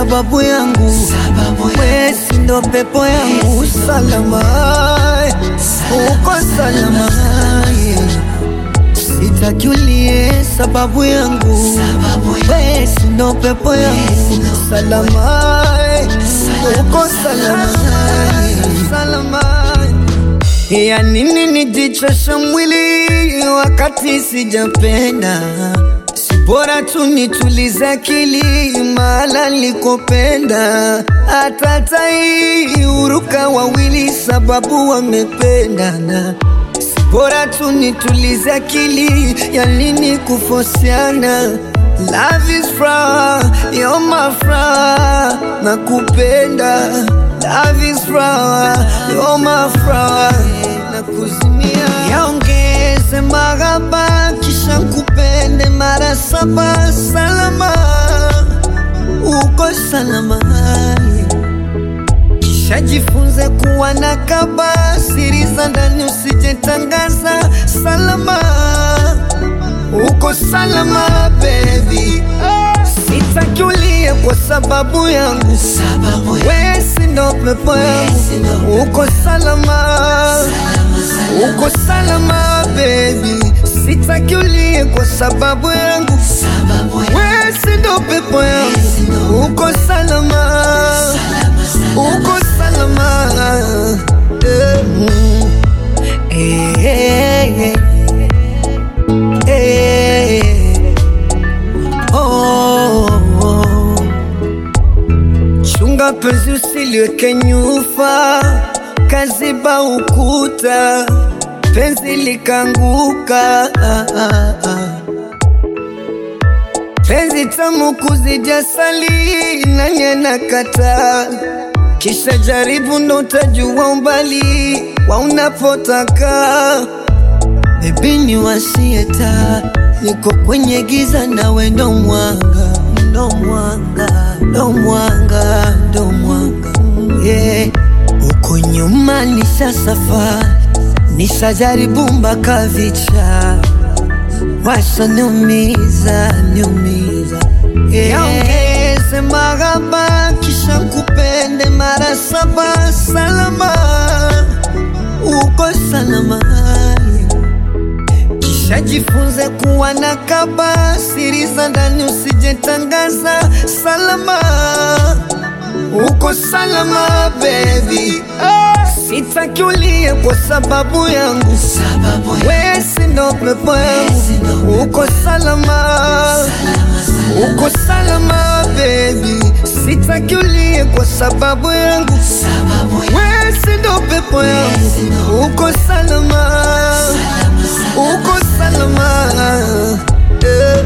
sababu yangu, wewe si ndo pepo yangu. Salama, uko salama, sitaki ulie sababu yangu, wewe si ndo pepo yangu. Salama, uko salama, salama. Ya nini nijichosha mwili wakati sijapenda? Si bora tu nitulize akili mahala nilikopenda. Hata tai huruka wawili sababu wamependana. Si bora tu nitulize akili, ya nini kufosiana? Love is fra, you're my fra, nakupenda. Love is fra, you're my fra, nakuzimia. Yaongeze mahaba kisha kupende mara saba. Salama, uko salama. Kisha jifunze kuwa na kaba, siri za ndani usijetangaza. Salama, uko salama baby. Sitaki ulie kwa sababu yangu, wewe si ndo pepo yangu. Uko salama, uko salama baby. Sitaki ulie kwa sababu yangu, wewe si ndo pepo yangu. Uko salama, uko salama. Eh, mm. Eh, eh, eh. Eh, oh, oh. Chunga penzi usiliweke nyufa, kaziba ukuta, penzi likanguka. Ah, ah, ah. Penzi tamu kuzidi asali, nanye nakata, kisha jaribu ndo utajua umbali wa unapotaka. Baby ni wasieta, niko kwenye giza nawe ndo mwanga, ndo mwanga, ndo mwanga, ndo mwanga yeah. Uko nyuma nisha safari, nishajaribu mpaka vicha, washa niumiza, niumiza yeah. Yaongeze mahaba kisha kupende mara saba, salama, uko salama kisha jifunze kuwa na kaba, siri za ndani usijetangaza. Salama, uko salama baby. Sitaki ulie kwa sababu yangu, wewe si ndo pepo yangu. Uko salama, uko salama baby. Sitaki ulie kwa sababu yangu, wewe si ndo pepo yangu. Uko salama, uko salama eh.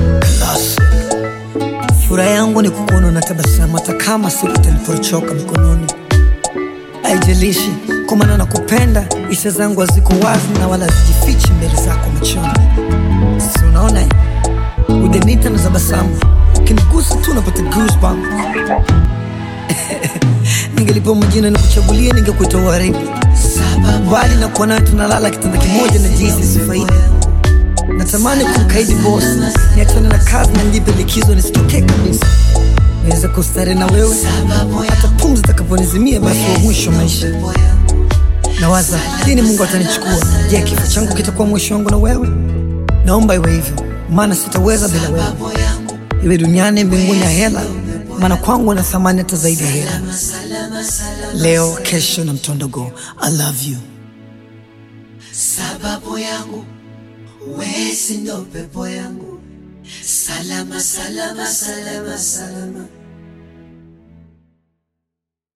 Furaha yangu ni kukuona na tabasamu, hata kama siku itanipochoka mikononi. Haijalishi kwa maana nakupenda, hisia zangu haziko wazi na wala hazijifichi mbele zako machoni. Si unaona eh? udenita na tabasamu, ukinigusa tu napata goosebumps. Ningelipewa majina na kuchagulia, ningekuita Waridi, bali na kuwa nawe tunalala kitanda kimoja na jinsi sifaidi Natamani kumkaidi boss, niachane na kazi na nijipe likizo nisitokee kabisa, niweze kustare na wewe hata pumzi itakaponizimia, basi wa mwisho maisha. Nawaza lini Mungu atanichukua. Je, kifo changu kitakuwa mwisho wangu na wewe? Naomba iwe hivyo, maana sitaweza bila wewe, iwe duniani, mbinguni ya hela, maana kwangu na thamani hata zaidi ya hela. Leo, kesho na mtondogo. I love you. sababu yangu wesi ndo pepo yangu salama salama salama salama